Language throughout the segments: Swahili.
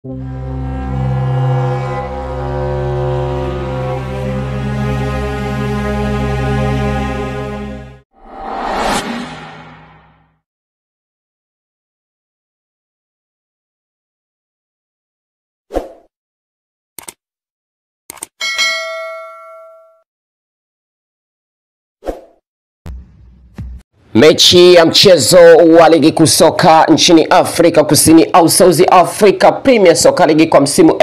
Mechi ya mchezo wa ligi kuu soka nchini Afrika Kusini au South Africa Premier Soccer League kwa msimu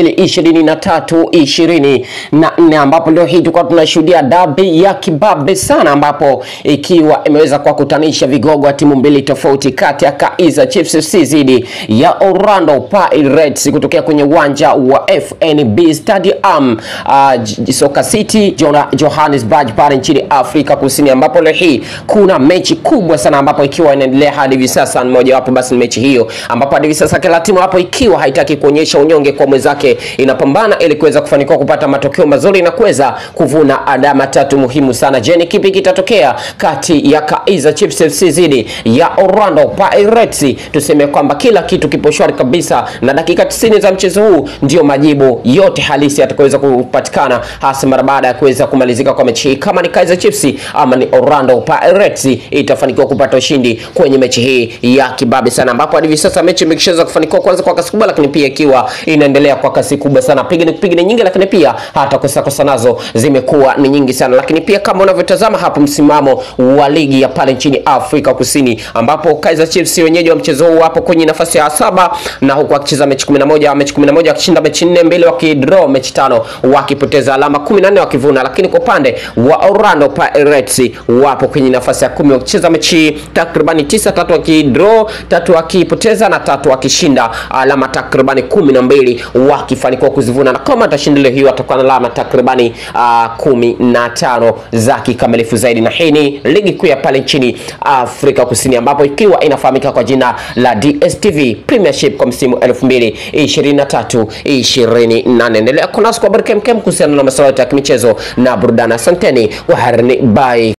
2023 24 ambapo leo hii tulikuwa tunashuhudia dabi ya kibabe sana, ambapo ikiwa imeweza kuwakutanisha vigogo wa timu mbili tofauti kati ya Kaizer Chiefs FC dhidi ya Orlando Pirates kutokea kwenye uwanja wa FNB Stadium uh, Soka City Johannesburg pale nchini Afrika Kusini, ambapo leo hii kuna mechi kubwa sana ambapo ikiwa inaendelea hadi hivi sasa. Mmoja wapo basi ni mechi hiyo ambapo hadi hivi sasa kila timu hapo ikiwa haitaki kuonyesha unyonge kwa mwenzake, inapambana ili kuweza kufanikiwa kupata matokeo mazuri na kuweza kuvuna alama tatu muhimu sana. Je, ni kipi kitatokea kati ya Kaizer Chiefs FC dhidi ya Orlando Pirates? Tuseme kwamba kila kitu kipo shwari kabisa, na dakika 90 za mchezo huu ndio majibu yote halisi yatakayoweza kupatikana, hasa mara baada ya kuweza kumalizika kwa mechi hii, kama ni Kaizer Chiefs ama ni Orlando Pirates itafanikiwa kupata ushindi kwenye mechi hii ya kibabe sana, ambapo hadi hivi sasa mechi imeshaweza kufanikiwa kwanza kwa kasi kubwa, lakini pia ikiwa inaendelea kwa kasi kubwa sana, pigani pigani nyingi, lakini pia hata kosa kosa nazo zimekuwa ni nyingi sana, lakini pia kama unavyotazama hapo msimamo wa ligi ya pale nchini Afrika Kusini, ambapo Kaizer Chiefs wenyeji wa mchezo huu wapo kwenye nafasi ya saba na huku wakicheza mechi 11 mechi 11 wakishinda mechi 4 mbili wakidraw mechi tano wakipoteza alama 14 wakivuna, lakini kwa upande wa Orlando Pirates wapo kwenye nafasi ya kumi wakicheza mechi takribani tisa, tatu wakidraw, tatu wakipoteza na tatu wakishinda, alama takribani kumi na mbili wakifanikiwa kuzivuna, na kama atashinda leo hiyo atakuwa na alama takribani uh, kumi na tano za kikamilifu zaidi. Na hii ni ligi kuu ya pale nchini Afrika Kusini, ambapo ikiwa inafahamika kwa jina la DStv Premiership kwa msimu 2023 24. Endelea kunasi kwa habari kemkem kuhusiana na masuala ya kimichezo na burudani. Asanteni, waharni bye.